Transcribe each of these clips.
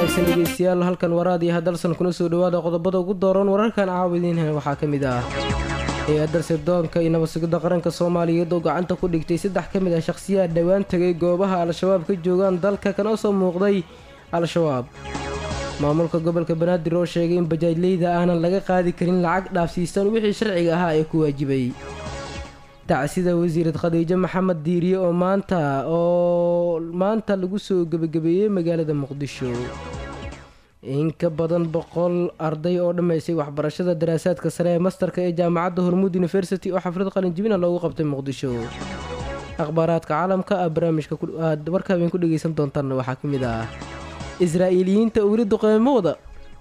wanaagsan dhegeystayaal halkan waraad iyo hadalsan kuna soo dhawaada qodobada ugu dooran wararkan caawidiinhan waxaa ka mid ah hay-adda sirdoonka iyo nabadsugidda qaranka soomaaliyeed oo gacanta ku dhigtay saddex ka mid ah shakhsiyaad dhowaan tegay goobaha al-shabaab ka joogaan dalka kana soo muuqday al-shabaab maamulka gobolka banaadir oo sheegay in bajaajleyda aanan laga qaadi karin lacag dhaafsiisan wixii sharciga ahaa ee ku waajibay tacsida wasiirad khadiijo maxamed diiriye oo maanta oo maanta lagu soo gebagabeeyey magaalada muqdisho in ka badan boqol arday oo dhammaysay waxbarashada daraasaadka sare ee mastarka ee jaamacadda hormuud university oo xaflad qalinjibina loogu qabtay muqdisho akhbaaraadka caalamka ah barnaamijka aad warka habeen ku dhegeysan doontaan waxaa ka mid ah israa'iiliyiinta weli duqeymooda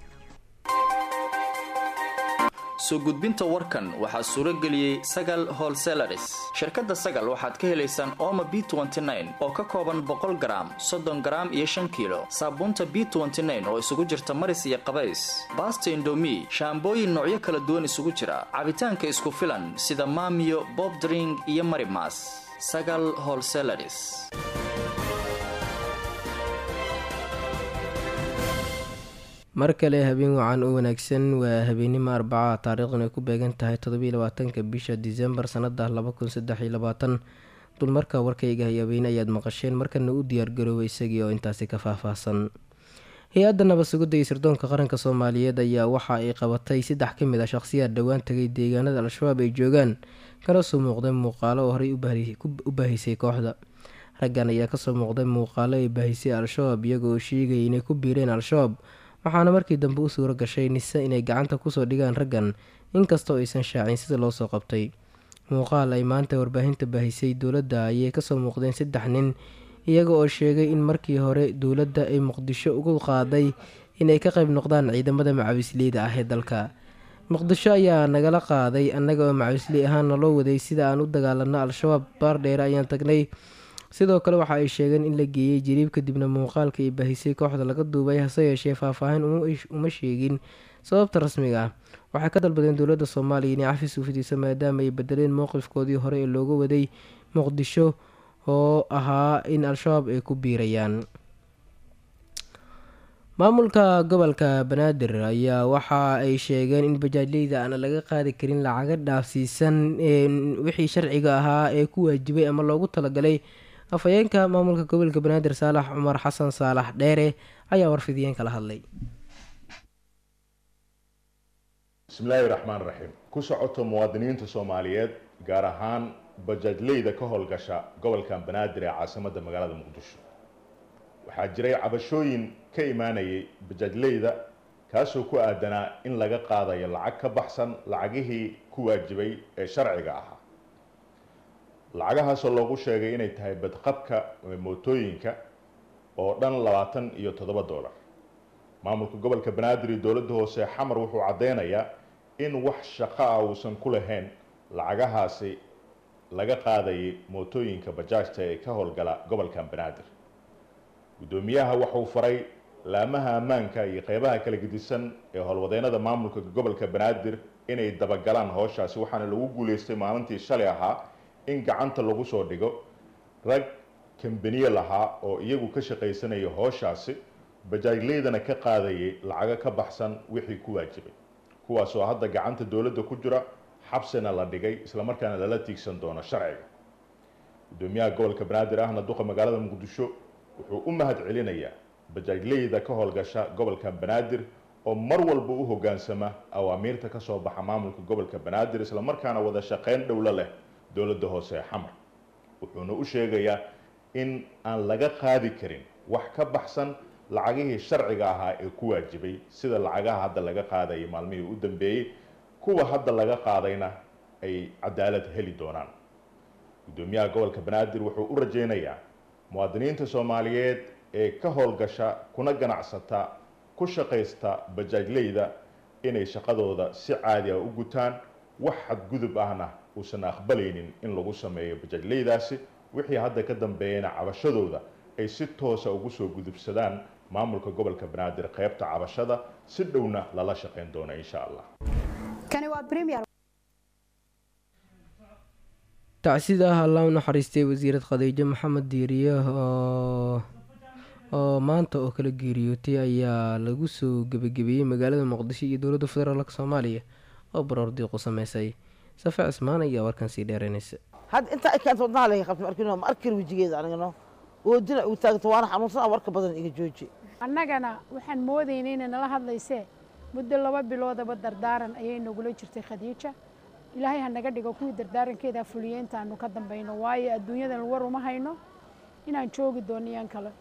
soo gudbinta warkan waxaa suuro geliyey sagal holselaris shirkadda sagal waxaad ka helaysaan ooma b oo ka kooban boqol garaam soddon garaam iyo shan kiilo saabuunta b oo isugu jirta maris iyo qabays baasta indomi shaambooyin noocyo kala duwan isugu jira cabitaanka isku filan sida maamiyo bob dring iyo marimas sagal holselaris mar kale habeen wacan u wanaagsan waa habeennimo arbaca taariikhdan ay ku beegan tahay toddobiiy labaatanka bisha disembar sanada laba kun saddex iyo labaatan dulmarka warkayga hayabeene ayaad maqasheen markana u diyaargaroobay isagii oo intaasi ka faahfaahsan hay-adda nabadsugidda iyo sirdoonka qaranka soomaaliyeed ayaa waxa ay qabatay saddex ka mid ah shaqhsiyaad dhowaan tagay deegaanada al-shabaab ay joogaan kana soo muuqday muuqaalo oo horey u baahisay kooxda raggan ayaa kasoo muuqday muuqaalo ay baahisay al-shabaab iyagoo sheegaya inay ku biireen al-shabaab waxaana markii dambe u suuro gashay nise inay gacanta kusoo dhigaan raggan inkastoo aysan shaacin sida loo soo qabtay muuqaal ay maanta warbaahinta baahisay dowladda ayay kasoo muuqdeen saddex nin iyaga oo sheegay in markii hore dowladda ay muqdisho ugu qaaday inay ka qayb noqdaan ciidamada macawisleyda ah ee dalka muqdisho ayaa nagala qaaday annaga oo macawisley ahaana loo waday sida aan u dagaalano al-shabaab baar dheere ayaan tagnay sidoo kale waxa ay sheegeen in la geeyey jiriib kadibna muuqaalka ay baahisay kooxda laga duubay hase yeeshee faahfaahin uma sheegin sababta rasmiga ah waxay ka dalbadeen dowladda soomaaliya inay cafis u fidiso maadaama ay bedeleen mowqifkoodii hore ee looga waday muqdisho oo ahaa in al-shabaab ay ku biirayaan maamulka gobolka banaadir ayaa waxa ay sheegeen in bajaajleyda aana laga qaadi karin lacaga dhaafsiisan wixii sharciga ahaa ee ku waajibay ama loogu talagalay afhayeenka maamulka gobolka banaadir saalax cumar xasan saalax dheere ayaa warfidiyeen kala hadlay bismillaahi raxmaan raxiim ku socoto muwaadiniinta soomaaliyeed gaar ahaan bajaajleyda ka howlgasha gobolkan banaadir ee caasimadda magaalada muqdisho waxaa jiray cabashooyin ka imaanayay bajaajleyda kaasoo ku aadanaa in laga qaadayo lacag ka baxsan lacagihii ku waajibay ee sharciga ahaa lacagahaasoo loogu sheegay inay tahay badqabka mootooyinka oo dhan labaatan iyo toddoba dollar maamulka gobolka banaadir iyo dowladda hoose xamar wuxuu caddeynayaa in wax shaqo ah uusan ku lahayn lacagahaasi laga qaadayay mootooyinka bajaajta ee ka howlgala gobolkan banaadir guddoomiyaha waxuu faray laamaha ammaanka iyo qeybaha kala gedisan ee howlwadeennada maamulka gobolka banaadir inay dabagalaan howshaasi waxaana lagu guuleystay maalintii shalay ahaa in gacanta lagu soo dhigo rag kambaniye lahaa oo iyagu ka shaqaysanaya howshaasi bajaajleydana ka qaadayay lacago ka baxsan wixii ku waajibay kuwaasoo hadda gacanta dowladda ku jira xabsina la dhigay islamarkaana lala tiigsan doono sharciga guddoomiyaha gobolka banaadir ahna duqa magaalada muqdisho wuxuu u mahad celinayaa bajaajleyda ka howlgasha gobolka banaadir oo mar walba u hoggaansama awaamiirta ka soo baxa maamulka gobolka banaadir islamarkaana wada shaqeyn dhowlo leh dowladda hoose ee xamar wuxuuna u sheegayaa in aan laga qaadi karin wax ka baxsan lacagihii sharciga ahaa ee ku waajibay sida lacagaha hadda laga qaadayay maalmihii u dambeeyey kuwa hadda laga qaadayna ay cadaalad heli doonaan guddoomiyaha gobolka banaadir wuxuu u rajaynayaa muwaadiniinta soomaaliyeed ee ka howlgasha kuna ganacsata ku shaqaysta bajaajleyda inay shaqadooda si caadi ah u gutaan wax xadgudub ahna uusan aqbalaynin in lagu sameeyo bajaajleydaasi wixii hadda ka dambeeyana cabashadooda ay si toosa ugu soo gudubsadaan maamulka gobolka banaadir qaybta cabashada si dhowna lala shaqayn doona insha allah tacsida ah allaa u naxariistay wasiirad khadiijo maxamed diiriye oo oo maanta oo kala geeriyootay ayaa lagu soo gebagabeeyey magaalada muqdisho iyo dowladda federaalk soomaaliya oo baroor diiqu sameysay safe cismaan ayaa warkan sii dheereynaysa hadda intaa ay keento wadnaha laga qabto markino ma arkin wejigeeda anigano oo dinac uu taagto waana xanuunsan warka badan iga jooji annagana waxaan moodaynay inay nala hadlaysee muddo laba biloodaba dardaaran ayay nagula jirtay khadiija ilaahay ha naga dhigo kuwii dardaarankeeda fuliye intaanu ka dambayno waayo adduunyadan war uma hayno inaan joogi doono iyaan kale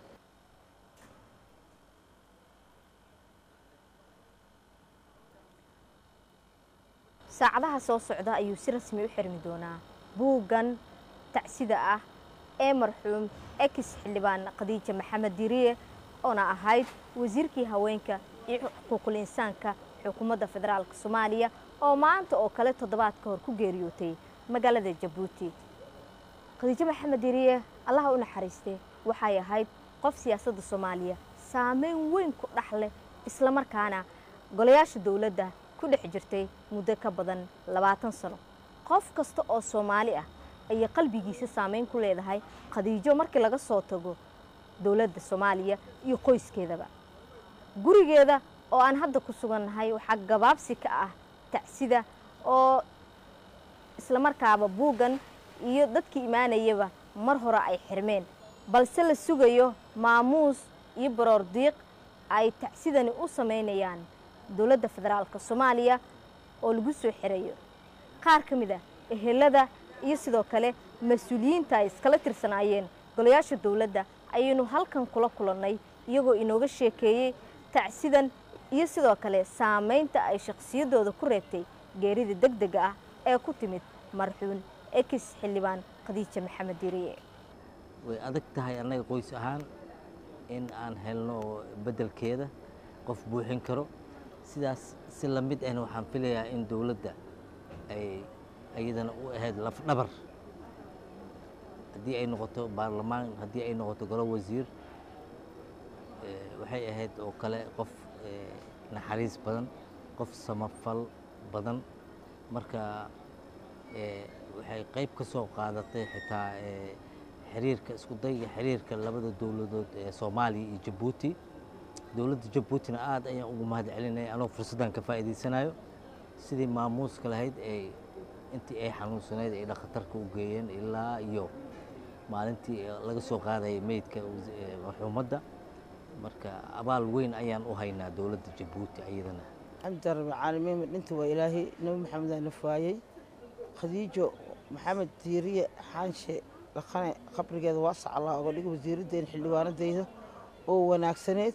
saacadaha soo socda ayuu si rasmi u xirmi doonaa buuggan tacsida ah ee marxuum ex xildhibaan khadiija maxamed diriye oona ahayd wasiirkii haweenka iyo xuquuqul insaanka xukuumadda federaalk soomaaliya oo maanta oo kale toddobaad ka hor ku geeriyootay magaalada jabuuti khadiijo maxamed diriye allaha u naxariistay waxay ahayd qof siyaasadda soomaaliya saameyn weyn ku dhex leh islamarkaana golayaasha dowladda ku dhex jirtay muddo ka badan labaatan sano qof kasta oo soomaali ah ayay qalbigiisa saameyn ku leedahay khadiijo markii laga soo tago dowladda soomaaliya iyo qoyskeedaba gurigeeda oo aan hadda ku sugannahay waxaa gabaabsi ka ah tacsida oo islamarkaaba buuggan iyo dadkii imaanayaba mar hore ay xirmeen balse la sugayo maamuus iyo baroor diiq ay tacsidani u samaynayaan dowladda federaalka soomaaliya oo lagu soo xirayo qaar ka mid ah ehelada iyo sidoo kale mas-uuliyiinta ay iskala tirsanaayeen golayaasha dowladda ayaynu halkan kula kulannay iyagoo inooga sheekeeyey tacsidan iyo sidoo kale saamaynta ay shakhsiyaddooda ku reebtay geerida deg dega ah ee ku timid marxuun ex xildhibaan khadiija maxamed diriye way adag tahay annaga qoys ahaan in aan helno beddelkeeda qof buuxin karo sidaas si la mid ahna waxaan filayaa in dowladda ay iyadana u ahayd lafdhabar haddii ay noqoto baarlamaan haddii ay noqoto golo wasiir waxay ahayd oo kale qof naxariis badan qof samafal badan marka waxay qayb ka soo qaadatay xitaa xiriirka isku dayga xiriirka labada dowladood ee soomaaliya iyo jabuuti dowladda jabuutina aad ayaan ugu mahad celinaya anoo fursaddan ka faa'iidaysanayo sidii maamuuska lahayd ay intii ay xanuunsanayd ay dhakhtarka u geeyeen ilaa iyo maalintii laga soo qaadayay meydka marxuumadda marka abaal weyn ayaan u haynaa dowladda jabuuti ayadana xamda rabbi caalamiin dhinta waa ilaahay nabi maxamed aa nafaayey khadiijo maxamed diiriye xaanshe dhaqane qabrigeeda waasac allah oga dhiga wasiiraddeena xildhibaanadeyda oo wanaagsaneed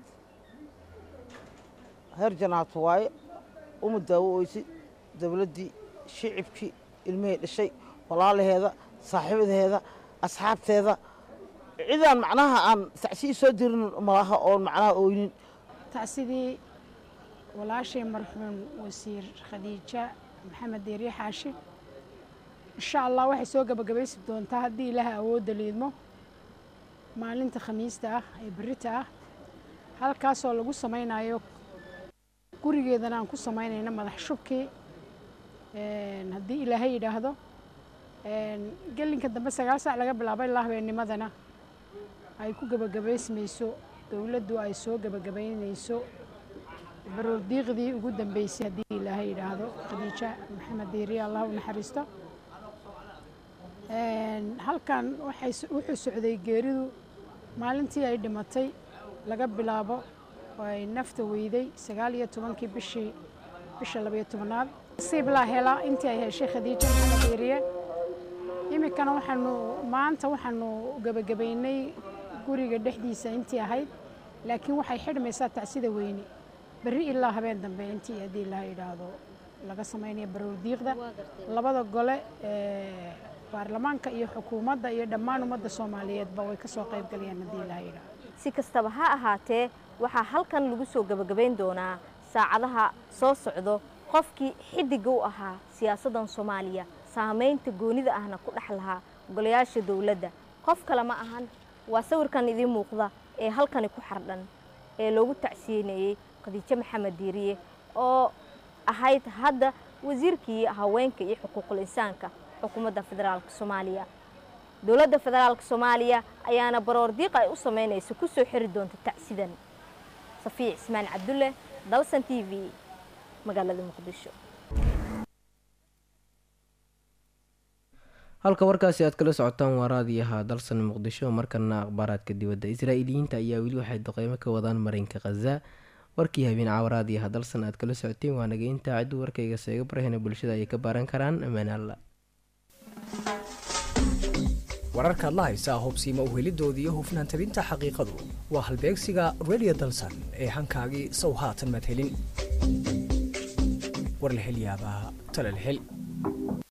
heer janaato waaye uma daawo oysid dowladdii shicibkii ilmihii dhashay walaalaheeda saaxiibadaheeda asxaabteeda cidaan macnaha aan tacsii soo dirin malaha oon macnaha oynin tacsidii walaashay marxuum wasiir khadiija maxamed deeriye xaashi insha allah waxay soo gabagabaysi doontaa haddii ilaaha awoodda liidmo maalinta khamiista ah ee berita ah halkaasoo lagu samaynayo gurigeedana aan ku samaynayno madax shubkii haddii ilaahay yidhaahdo gelinka dambe sagaal saac laga bilaabo ilaa habeennimadana ay ku gebagabaysmayso dowladdu ay soo gebagabaynayso baroordiiqdii ugu dambeysay haddii ilaahay yidhaahdo khadiija maxamed diiriye allah u naxariisto halkan wuxuu socday geeridu maalintii ay dhimatay laga bilaabo oo ay nafta weyday sagaal iyo tobankii bishii bisha labayo tobanaad nasiib laa hela intii ay heshay khadiija maxamed diiriye iminkana waxaanu maanta waxaanu gebagabaynay guriga dhexdiisa intii ahayd laakiin waxay xidhmaysaa tacsida weyne berri ilaa habeen dambe intii haddii ilaha yidhaahdo laga samaynayo baroordiiqda labada gole ee baarlamaanka iyo xukuumadda iyo dhammaan ummadda soomaaliyeedba way ka soo qayb galayaan haddii ilaha yidhaahdo si kastaba ha ahaatee waxaa halkan lagu soo gebagabayn doonaa saacadaha soo socdo qofkii xiddiga u ahaa siyaasaddan soomaaliya saamaynta goonida ahna ku dhex lahaa golayaasha dowladda qof kale ma ahan waa sawirkan idiin muuqda ee halkani ku xardhan ee loogu tacsiyeynayey khadiijo maxamed diiriye oo ahayd hadda wasiirkii haweenka iyo xuquuqul insaanka xukuumadda federaalka soomaaliya dowladda federaalk soomaaliya ayaana baroor diiq ay u sameynaysa ku soo xiri doonta tacsidan safiya cismaan cabdulle dalsan t v magaalada muqdisho halka warkaasi aad kala socotaan waa raadiyaha dalsan muqdisho markana akhbaaraadka dibadda israa'iiliyiinta ayaa weli waxay duqeymo ka wadaan marinka khaza warkii habeen caawa raadiyaha dalsan aad kala socoteen waa nageynta ciddu warkayga seega barahena bulshada ay ka baaran karaan ammaan alla wararkaad la haysaa hubsiima uhelidoodii iyo hufnaan tabinta xaqiiqadu waa halbeegsiga radio dalsan ee hankaagii sow haatan madhelin warlahelyaabaha talalhel